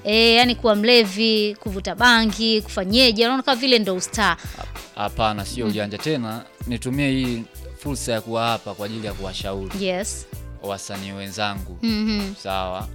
e, yani kuwa mlevi kuvuta bangi kufanyeje anaona kama vile ndo ustaa Hapana, sio ujanja tena. Nitumie hii fursa ya kuwa hapa kwa ajili ya kuwashauri yes wasanii wenzangu Mhm. sawa.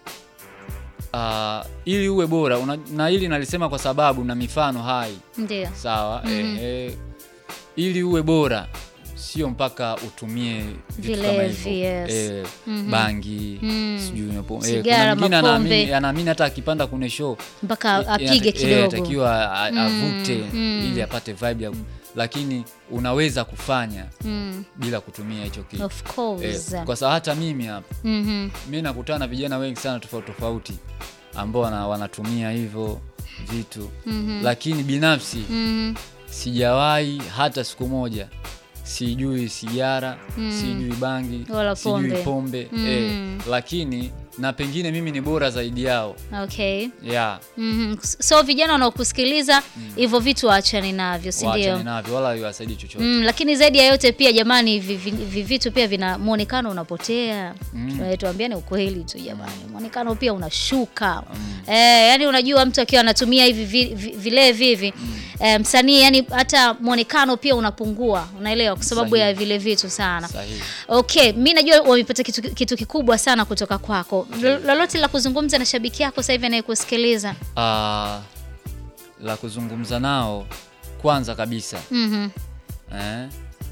Ah, ili uwe bora una, na hili nalisema kwa sababu na mifano hai ndio sawa. Ehe, ili uwe bora sio mpaka utumie vitu kama Vilevi, hivyo yes. eh, bangi sijui unapo- eh, Sigara, kuna mwingine mapombe. anaamini anaamini hata akipanda kwenye show mpaka eh, apige inata- eh, kidogo atakiwa a- avute ili apate vibe ya, lakini unaweza kufanya Mm, bila kutumia hicho kitu of course eh, kwa sababu hata mimi hapa Mhm. mi nakutana na vijana wengi sana tofauti tofauti ambao wana, wanatumia hivyo vitu lakini binafsi Mhm. sijawahi hata siku moja sijui sigara sijui bangi Wala sijui pombe. pombe eh, lakini na pengine mimi ni bora zaidi yao okay yeah, Mhm. so vijana wanaokusikiliza hivyo vitu waachani navyo si waachane ndio navyo wala iwasaidii chochote Mm, lakini zaidi ya yote pia jamani, hivi vi- vi- vitu pia vina muonekano unapotea. Mm. Tuambiane ukweli tu jamani, muonekano pia unashuka. Eh, yani unajua mtu akiwa anatumia hivi vi- vi- vilevi hivi eh, msanii yani hata muonekano pia unapungua, unaelewa, kwa sababu Sahihi. ya vile vitu sana. sahihi Okay, mi najua wamepata kitu, kitu kikubwa sana kutoka kwako. Lo- Lolote la kuzungumza na shabiki yako sasa hivi anayekusikiliza? Ah, la kuzungumza nao kwanza kabisa Mhm. eh,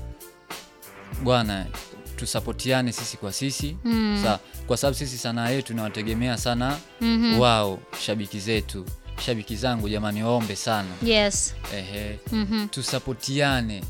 bwana tusapotiane sisi kwa sisi Mm. Sa, kwa sababu sisi sanaa yetu inawategemea sana Mhm. wao shabiki zetu shabiki zangu jamani waombe sana Yes. ehe Mhm. tusapotiane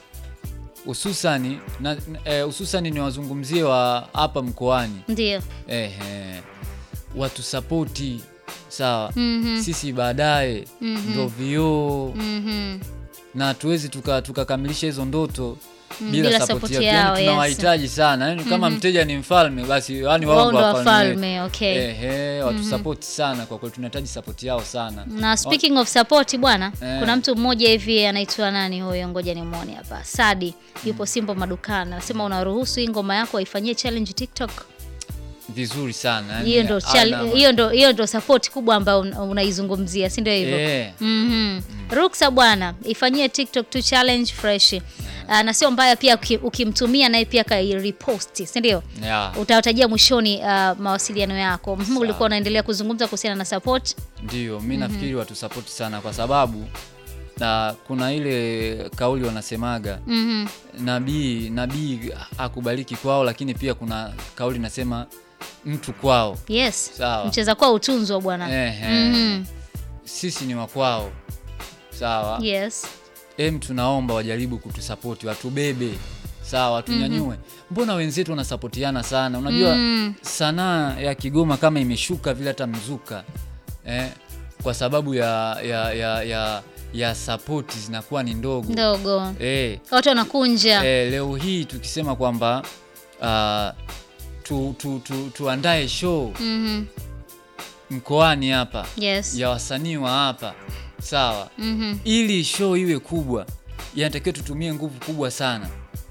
hususani na eh, hususani ni wazungumzie wa hapa mkoani Ndio. ehe watusapoti sawa Mhm. sisi baadaye ndo vioo Mhm. na hatuwezi tuka- tukakamilisha hizo ndoto Mm, bila, bila sapoti support yao. yao, Yani yes. tunawahitaji sana yani kama mteja ni mfalme basi yani Wao wao ndo ndo wafalme, wafalme okay. ehe watusapoti sana kwa kweli tunahitaji sapoti yao sana na speaking of support bwana Eh. kuna mtu mmoja hivi anaitwa nani huyo ngoja nimwone hapa sadi yupo simbo madukani anasema unaruhusu hii ngoma yako waifanyie challenge tiktok vizuri sana yani hiyo ndo ana- chal- hiyo ndo hiyo ndo support kubwa ambayo un- unaizungumzia si ndio hivyo Eh, Mhm. Ruksa bwana, ifanyie TikTok tu challenge fresh. Ah, na sio mbaya pia uki- ukimtumia naye pia kaireposti, si ndio? yeah, Utawatajia mwishoni ah, mawasiliano yako. Mhm, Ulikuwa unaendelea kuzungumza kuhusiana na support. ndio mi nafikiri watusapoti sana kwa sababu na kuna ile kauli wanasemaga Mhm. nabii nabii akubaliki kwao lakini pia kuna kauli nasema mtu kwao Yes. Sawa. Mcheza kwao utunzwa bwana. Ehe. Mhm. sisi ni wakwao sawa Yes. em tunaomba wajaribu kutusapoti watubebe sawa watunyanyue mbona wenzetu wanasapotiana sana unajua Mm. sanaa ya kigoma kama imeshuka vile hata mzuka eh, kwa sababu ya ya ya ya, ya sapoti zinakuwa ni ndogo Ndogo. eh, Watu wanakunja. eh, leo hii tukisema kwamba ah, tu, tu, tu, tuandae show Mhm. mkoani hapa Yes. ya wasanii wa hapa sawa Mhm. ili show iwe kubwa inatakiwa tutumie nguvu kubwa sana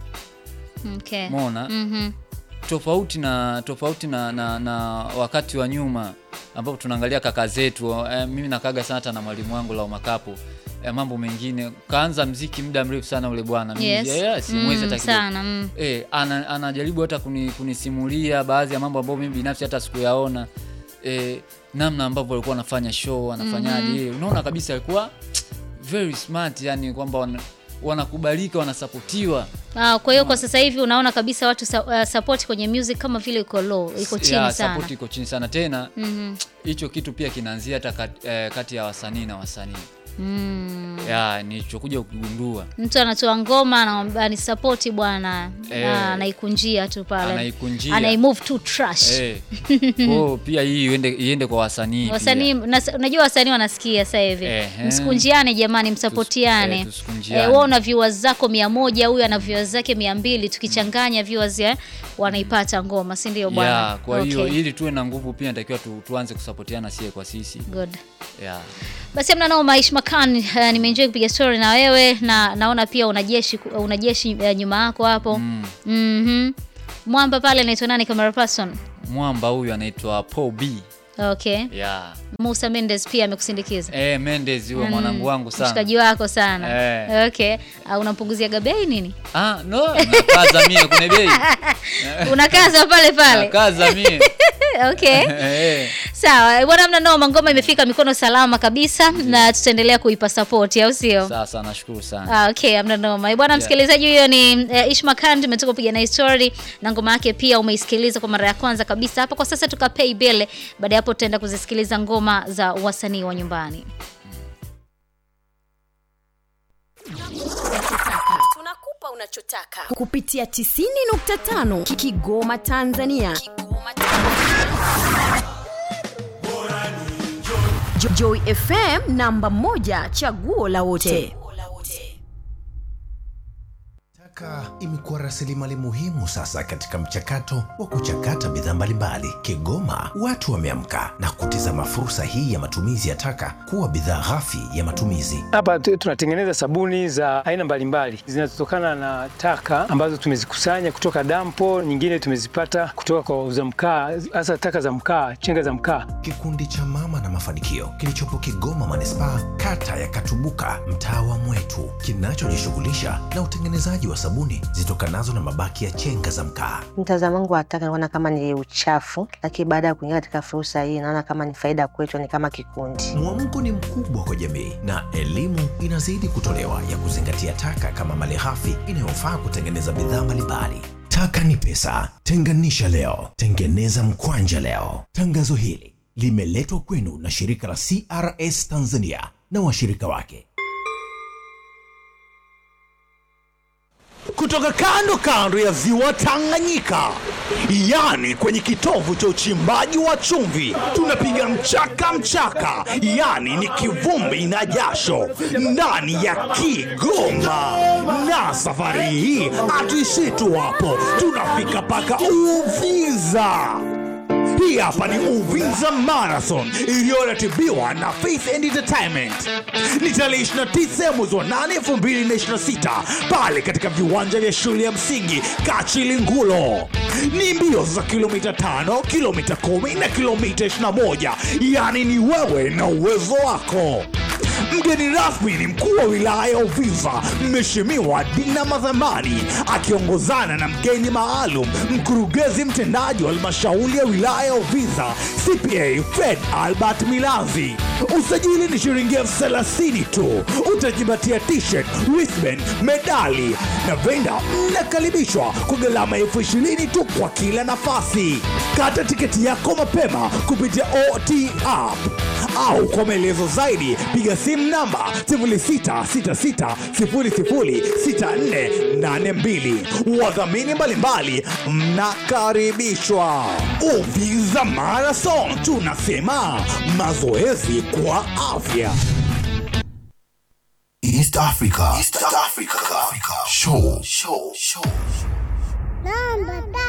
Okay. mona Mhm. tofauti na tofauti na, na, na wakati wa nyuma ambapo tunaangalia kaka zetu eh, mimi nakaga sana hata na mwalimu wangu la makapo eh, mambo mengine kaanza mziki muda mrefu sana ule bwana Mimi, Yes. eh, simwezi Mm, hata kidogo. sana. Mm. Eh, ana, anajaribu hata kuni, kunisimulia baadhi ya mambo ambayo mimi binafsi hata sikuyaona eh, namna ambavyo alikuwa anafanya show anafanyaje eh, unaona kabisa alikuwa very smart yani kwamba wana, wanakubalika wanasapotiwa Ah, kwa hiyo kwa sasa hivi unaona kabisa watu sa, uh, support kwenye music kama vile iko low, iko chini Ya, sana. support iko chini sana tena Mhm. hicho kitu pia kinaanzia hata kat, eh, kati ya wasanii na wasanii Mm. ya nilichokuja kugundua Mtu anatoa ngoma anamwambia ni support bwana, Eh. Ah, anaikunjia tu pale, Anaikunjia. anaimove to trash. eh, kwao pia hii iende, iende kwa wasanii pia. Wasanii nas- unajua wasanii wanasikia sasa hivi, Ehe. msikunjiane jamani, msapotiane. eh, tusikunjiane. Eh, wewe una viewers zako mia moja, huyu ana viewers zake mia mbili, tukichanganya viewers ya wanaipata ngoma, si ndio bwana? ya kwa hiyo Okay. ili tuwe na nguvu pia natakiwa tu, tuanze kusapotiana sie kwa sisi Good. ya Basi amna nao Maish Makan, uh, nimeenjoy kupiga story na wewe na naona pia una jeshi una jeshi uh, nyuma yako hapo. mm. Mhm. Mwamba pale anaitwa nani camera person? mwamba huyu anaitwa Paul B Okay. yeah. Musa Mendes pia amekusindikiza. Eh, Mendes huyo mwanangu wangu sana. Mshikaji wako sana. Eh. Okay. Uh, unampunguzia bei nini? Ah, no, nakaza mie kwenye bei. Unakaza pale pale. Nakaza mie. Okay. Eh. Sawa, bwana mna noma, ngoma imefika mikono salama kabisa na tutaendelea kuipa support au sio? Sasa nashukuru sana. Ah, okay, amna noma. Bwana msikilizaji, huyo ni eh, Ishma Khan, tumetoka kupiga naye story na ngoma yake pia umeisikiliza kwa mara ya kwanza kabisa hapa. Kwa sasa tukapay bill, baada ya hapo tutaenda kuzisikiliza ngoma za wasanii wa nyumbani. tunakupa unachotaka kupitia 90.5 Ki- Kigoma Tanzania. Kigoma Tanzania. Jo- Joy FM namba moja chaguo la wote. Taka imekuwa rasilimali muhimu sasa katika mchakato wa kuchakata bidhaa mbalimbali. Kigoma watu wameamka na kutizama fursa hii ya matumizi ya taka kuwa bidhaa ghafi ya matumizi. Hapa tu- tunatengeneza sabuni za aina mbalimbali zinazotokana na taka ambazo tumezikusanya kutoka dampo, nyingine tumezipata kutoka kwa wauza mkaa, hasa taka za mkaa, chenga za mkaa. Kikundi cha Mama na Mafanikio kilichopo Kigoma manispaa, kata ya Katubuka, mtaa wa Mwetu, kinachojishughulisha na utengenezaji wa sabuni zitokanazo na mabaki ya chenga za mkaa. Mtazamo wangu wa taka naona kama ni uchafu, lakini baada ya kuingia katika fursa hii naona kama ni faida kwetu, ni kama kikundi. Mwamko ni mkubwa kwa jamii na elimu inazidi kutolewa ya kuzingatia taka kama malighafi inayofaa kutengeneza bidhaa mbalimbali. Taka ni pesa, tenganisha leo, tengeneza mkwanja leo. Tangazo hili limeletwa kwenu na shirika la CRS Tanzania na washirika wake. kutoka kando kando ya ziwa Tanganyika, yani kwenye kitovu cha uchimbaji wa chumvi, tunapiga mchaka mchaka, yani ni kivumbi na jasho ndani ya Kigoma. Na safari hii hatuishii tu hapo, tunafika mpaka Uvinza. Hii hapa ni Uvinza Marathon iliyoratibiwa na Faith and Entertainment. Ni tarehe 29 mwezi wa 8 2026 pale katika viwanja vya shule ya msingi Kachilingulo. Ni mbio za kilomita 5, kilomita 10 na kilomita 21, yaani ni wewe na uwezo wako. Mgeni rasmi ni mkuu wa wilaya ya Uvinza, Mheshimiwa Dina Madhamani, akiongozana na mgeni maalum, mkurugenzi mtendaji wa halmashauri ya wilaya ya Uvinza, CPA Fred Albert Milanzi. Usajili ni shilingi elfu thelathini tu. Utajipatia t-shirt, wristband, medali na venda. Mnakaribishwa kwa gharama elfu ishirini tu kwa kila nafasi. Kata tiketi yako mapema kupitia OT app au kwa maelezo zaidi piga simu namba 0666006482. Wadhamini mbalimbali mnakaribishwa. Uvinza Marathon, tunasema mazoezi kwa afya. East Africa. East Africa. Show. Show. Show. Namba tatu.